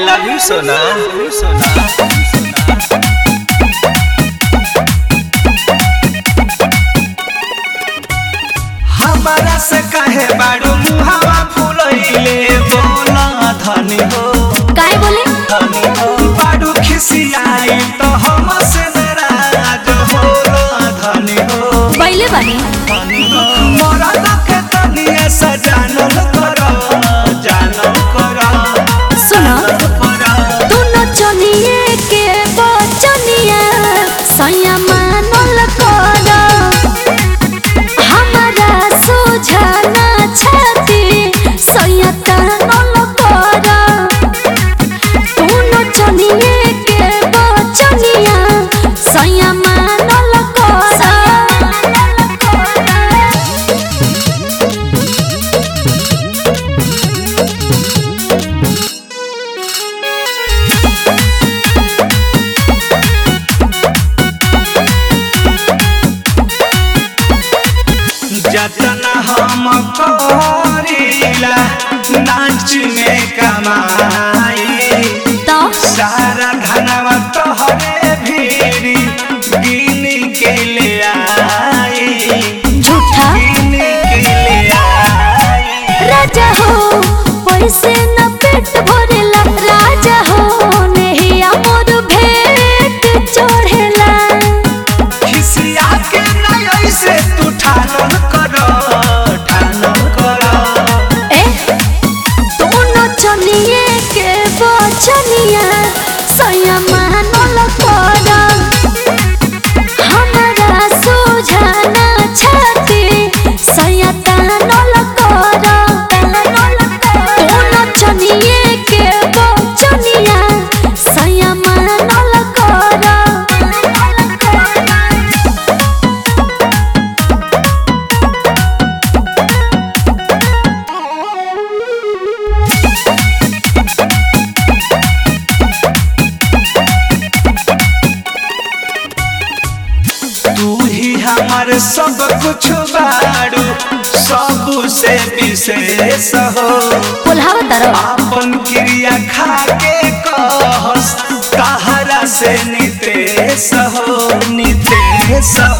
love you, Sona. Sona. हमारा से कहे बाड़ू मुहावा फुलैले बोला धनी हो काय बोले धनी हो बाड़ू खिसियाई तो हम से नाराज होला धनी हो बैले बानी धनी हो मोरा लके तनिया से जानल कर जानल कर सुनो कर दोनों चनिए के बचनिया सैया मानल कर हमारा सुझाना छाती सैया तानल कर दोनों चनिए के बचनिया सैया मानल कर जतना हम करीला नाच में कमाई तो सारा धनवा तोहरे भीरी गिन के ले आई झूठा गिन के ले आई राजा हो पैसे न पेट भरेला राजा हो नेहिया मोर भेट चढ़ेला खिसिया के नहीं से तू ठानन कर ठानन कर ए दोनों चनिए के बचनिया सैया मानल कर हमारा सुझाना छाती सैया तानल कर दोनों चनिए के बचनिया सैया मानल कर तू ही हमार सब कुछ बाड़ू सब से विशेष हो बोलावा तारो आपन क्रिया खा के कहस तहरा से नितेश हो नितेश